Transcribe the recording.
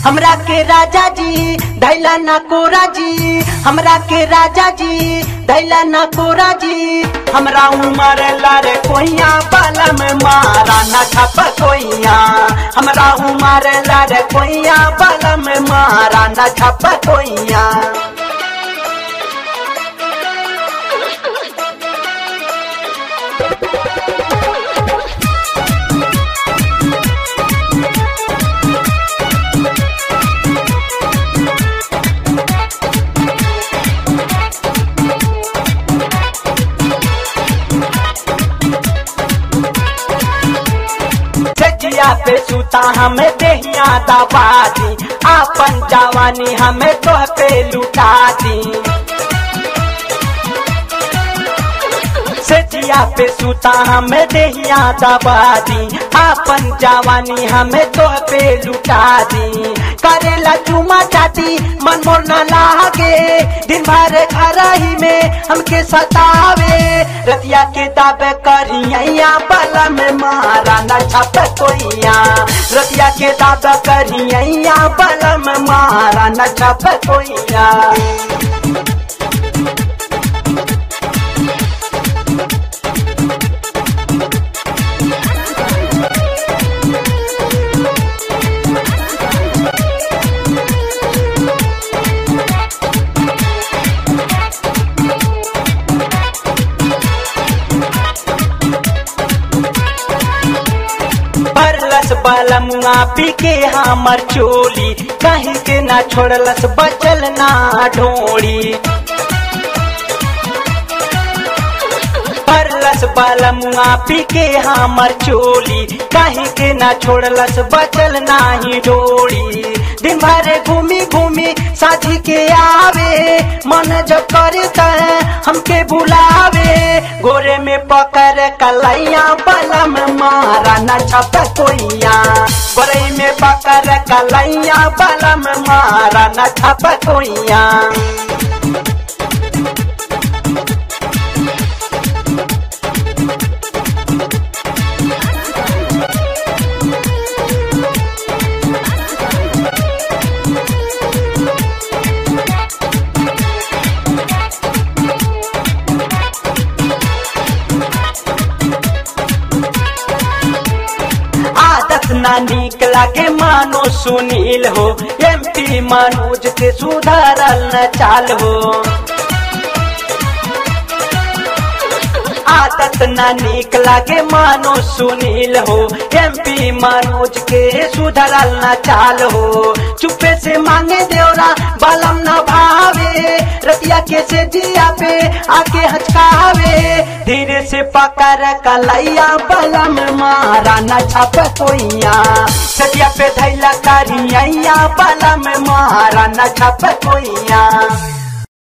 हमरा के राजा जी धैला ना कोरा जी हमरा के राजा जी धैला ना कोरा जी हमरा उमर लारे कोइया बाला में मारा ना छप कोइया हमरा उमर लारे कोइया बाला में मारा ना छप कोइया छजिया पे सुता हमें देहिया दबा दी आपन जवानी हमें तो पे लुटा दी सजिया पे सुता हमें देहिया दबा दी आपन जवानी हमें तो पे लुटा दी करेला चुमा चाटी मन मोर न लागे दिन भर घर ही में हमके सतावे रतिया के दाबे करिया बला में मारा न छप कोइया रतिया के दाबे करिया बला में मारा न छप कोइया भरलस बलमुआ पी के हमर चोली कहीं के ना छोड़लस बचल ना ढोड़ी भरलस बलमुआ पी के हमर चोली कहीं के ना छोड़लस बचल नाही डोरी दिन भर घूमी घूमी साथी के आवे मन जब करे त हमके बुलावे गोरे में पकड़ कलैया बलम मारा न छप कोइया गोरे में पकड़ कलैया बलम मारा न छप कोइया आदत ना नीक लागे मानो सुनील हो एमपी मनोज के सुधारल न चाल हो आदत ना नीक लागे मानो सुनील हो एमपी मनोज के सुधरल न चाल हो चुपे से मांगे देवरा बलम न भावे रतिया के से दिया पे आके हचकावे धीरे से पकड़ कलैया बलम मारा न छप कोइया सतिया पे धैला करिया बलम मारा न छप कोइया